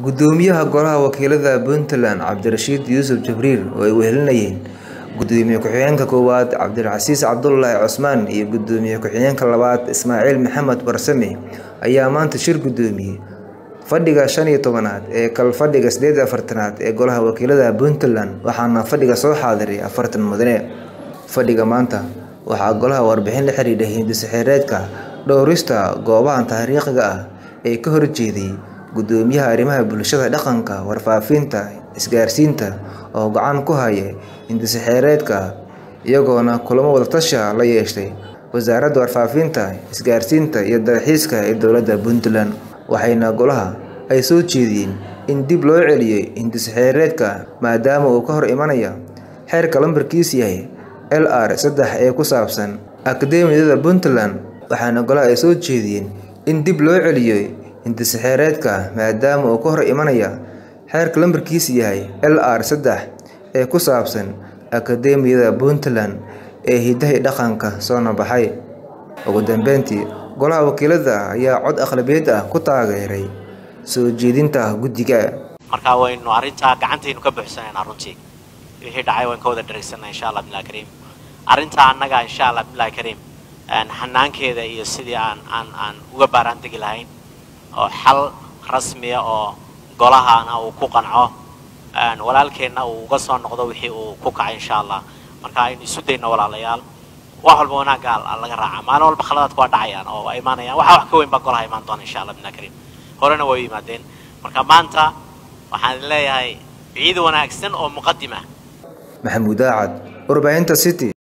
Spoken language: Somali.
Gudoomiyaha Golaha Wakiilada Puntland Cabdirashiid Yuusuf Jibriil oo ay wehelinayeen Gudoomiye ku-xigeenka koowaad Cabdilcasiis Cabdullaahi Cusmaan iyo Gudoomiye ku-xigeenka labaad Ismaaciil Maxamed Barsame ayaa maanta shir gudoomiyay fadhiga shan iyo tobanaad ee kalfadhiga sideed iyo afartanaad ee Golaha Wakiilada Puntland waxaana fadhiga soo xaadiray afartan mudane. Fadhiga maanta waxaa Golaha warbixin la xiriirta hiddo-sharciyeedka dhowrista goobaha taariikhiga ah ee ka horjeeday Gudoomiyaha Arrimaha Bulshada, Dhaqanka, Warfaafinta, Isgaarsiinta oo gacan ku haya hiddo-sharciyeedka iyagoona kulamo wada-tashi ah la yeeshay Wasaaradda Warfaafinta, Isgaarsiinta iyo Dalxiiska ee Dowladda Puntland, waxayna Golaha ay soo jeediyeen in dib loo celiyo hiddo-sharciyeedka maadaama uu ka hor imanayo xeerka lambarkiisu yahay LR sedex ee ku saabsan Akadeemiyadda Puntland, waxaana Golaha ay soo jeediyeen in dib loo celiyo hiddo-sharciyeedka maadaama uu ka hor imanayo xeerka lambarkiisu yahay LR sedex ee ku saabsan Akadeemiyadda Puntland ee Hidaha iyo Dhaqanka soo baxay. Ugu dambeyntii, Golaha Wakiilada ayaa cod aqlabiyad ah ku taageeray soo jeedinta guddiga. marka waynu arrintaa gacantaynu ka buuxsanaynaa runtii wixii dhacay waan ka wada dheregsanaa insha allah bilahi kariim arrintaa annaga insha allah bilahi kariim xanaankeeda iyo sidii aan aan aan uga baaraan degi lahayn oo xal rasmiya oo golahana uu ku qanco walaalkeenna uu uga soo noqdo wixii uu ku kacay insha allah marka aynu isu dayno walaalayaal wax walba wanaagga laga raaca maalin walba khaladaadku waa dhacayaan oo waa imaanayaan waxa wax ka weyn baa golaha imaan doona insha allah bilahi kariim horena way u yimaadeen marka maanta waxaan leeyahay ciid wanaagsan oo muqadim ah Maxamuud Aacad, Warbaahinta City.